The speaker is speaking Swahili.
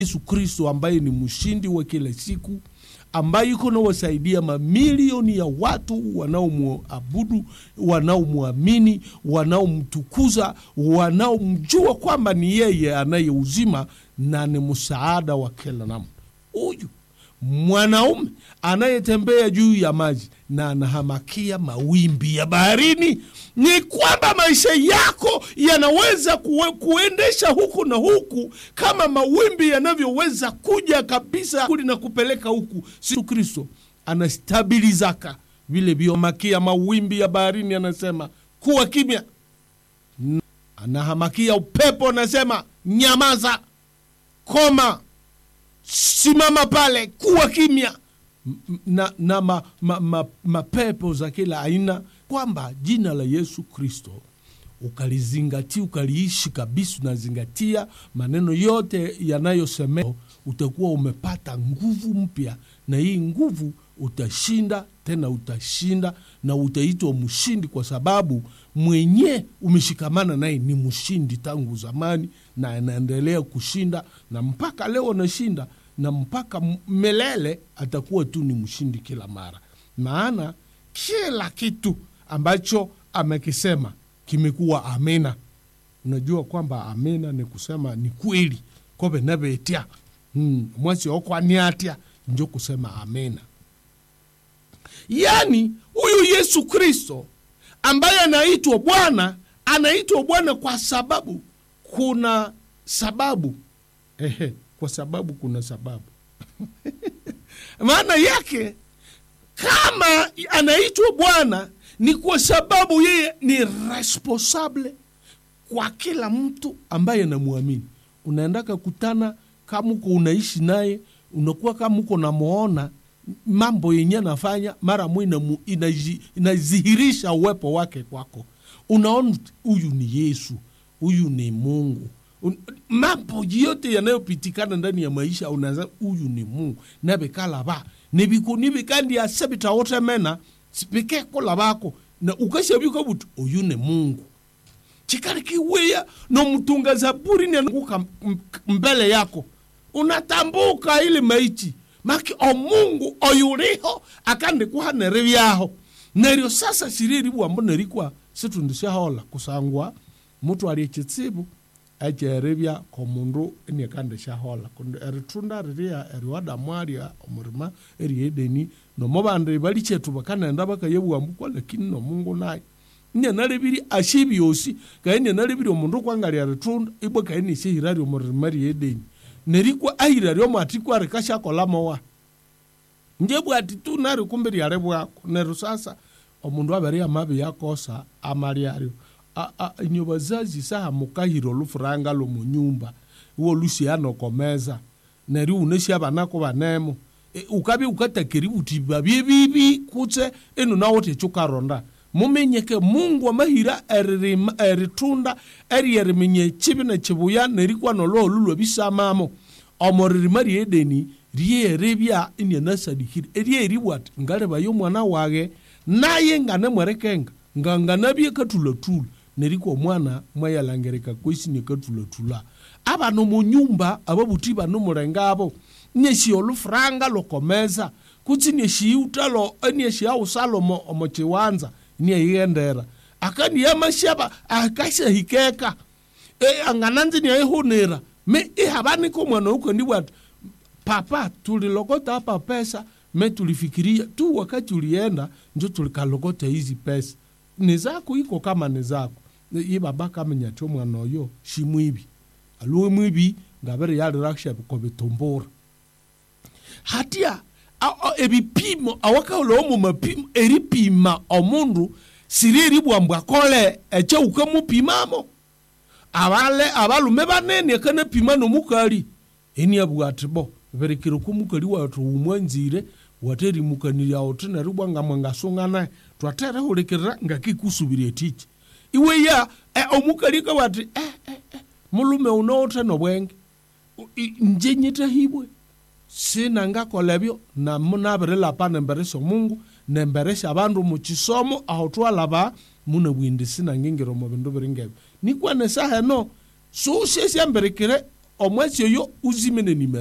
Yesu Kristo ambaye ni mshindi wa kila siku ambaye iko nawasaidia mamilioni ya watu wanaomwabudu, wanaomwamini, wanaomtukuza, wanaomjua kwamba ni yeye anaye uzima na ni msaada wa kila namna. Huyu mwanaume anayetembea juu ya maji na anahamakia mawimbi ya baharini, ni kwamba maisha yako yanaweza kue, kuendesha huku na huku kama mawimbi yanavyoweza kuja kabisa na kupeleka huku. Yesu Kristo anastabilizaka vile vyomakia mawimbi ya baharini, anasema kuwa kimya, anahamakia upepo, anasema nyamaza, koma simama pale, kuwa kimya na, na mapepo ma, ma, ma za kila aina, kwamba jina la Yesu Kristo ukalizingatia ukaliishi kabisa, unazingatia maneno yote yanayosemea, utakuwa umepata nguvu mpya, na hii nguvu utashinda tena, utashinda na utaitwa mshindi, kwa sababu mwenye umeshikamana naye ni mshindi tangu zamani, na anaendelea kushinda na mpaka leo anashinda na mpaka melele atakuwa tu ni mshindi kila mara, maana kila kitu ambacho amekisema kimekuwa amina. Unajua kwamba amina ni kusema ni kweli kobe nabetia hmm, mwasi okwaniatia njo kusema amina. Yani huyu Yesu Kristo ambaye anaitwa Bwana anaitwa Bwana kwa sababu kuna sababu ehe, kwa sababu kuna sababu maana yake kama anaitwa Bwana ni kwa sababu yeye ni responsable kwa kila mtu ambaye anamwamini. Unaendaka kutana kama uko unaishi naye, unakuwa kama uko namwona mambo yenye anafanya, mara mwe inazihirisha uwepo wake kwako. Unaona huyu ni Yesu, huyu ni Mungu mambo yote yanayopitikana ndani ya maisha unaza huyu ni Mungu nabekalaba nebiku nibikandi asebitawotemena bikekolabako na ukashabika buti uyu ni Mungu chikali kiweya nomutunga zaburi nianguka mbele yako unatambuka ili maiti maki omungu oyuliho akandi kuhanere byaho neryo sasa siriri bwambo nerikwa situndishahola kusangwa mutu ali ekitsibu echerebya komundu eniakande shahola kundi eritunda riria eriwadamu aria omurima eria edeni nomo bandi bali chetu bakanenda bakayebwambukwa lakini nomungu naye nyanalebiri ashi byosi kaye nyanalebiri omundu kwangalia ritunda ibwe kaye nishihira ri omurima ria edeni nerikwa ahira ryo mwatikwa rikashakolamo njebwa ati tu nari kumbe riare bwako neru sasa omundu abere amabi yakosa amaliario inyo bazazi saha mukahira olufuranga lomunyumba iwo lusianokomeza neri uneshi abanako banemo e, ukabi ukatakeri uti babye bibi kutse eno nawo techukaronda mumenyeke mungu amahira eritunda eriyerimenye chibi na chibuya nerikwa nololu lwebisamamo omoririma riedeni rierebya inianasadikiri erieribwati ngalebayo mwana wage naye nganemwerekenga nganganabye katulatula neriko omwana mwayalangereka kwesi nekatulatula abano munyumba ababuti bano mulenga abo nyeshi olufuranga lokomeza kutsi neshiutalo neshiausalomo omo chiwanza niyaiyendera akaniyamashaba akashahikeka e, angananzi niyaihunira me ihabaniko mwana ukandibwati papa tulilokota hapa pesa me tulifikiria tu wakati ulienda njo tulikalokota hizi pesa ni zako iko kama ni zako ibaba kamenyati omwana oyo shimwibi aluwe mwibi ngabere yalirakshabuko bitumbura hatya ebipimo awakaolomu mapimo eripima omundu siriri bwambwa akole ekyauka mupimamo abale abalume banene akanapima nomukali eniabwa ati bo berekere ko mukali watu umwanzire waterimukanirya oti neryo bwanga mwangasunganaye twaterehulikirira ngakikusubiria tiki iwe ya e, omukali kawati eh, eh, eh, mulume unoothe nobwenge nje nyitahibwe sinangakolebyo namunabirilapa nembere syomungu nembere syabandu mukisomo aho twalaba muna bwindi sinangingiro mu bindu biringebyo nikwa nesaha eno suusye syambirikire omwesi oyo uzime ne nimero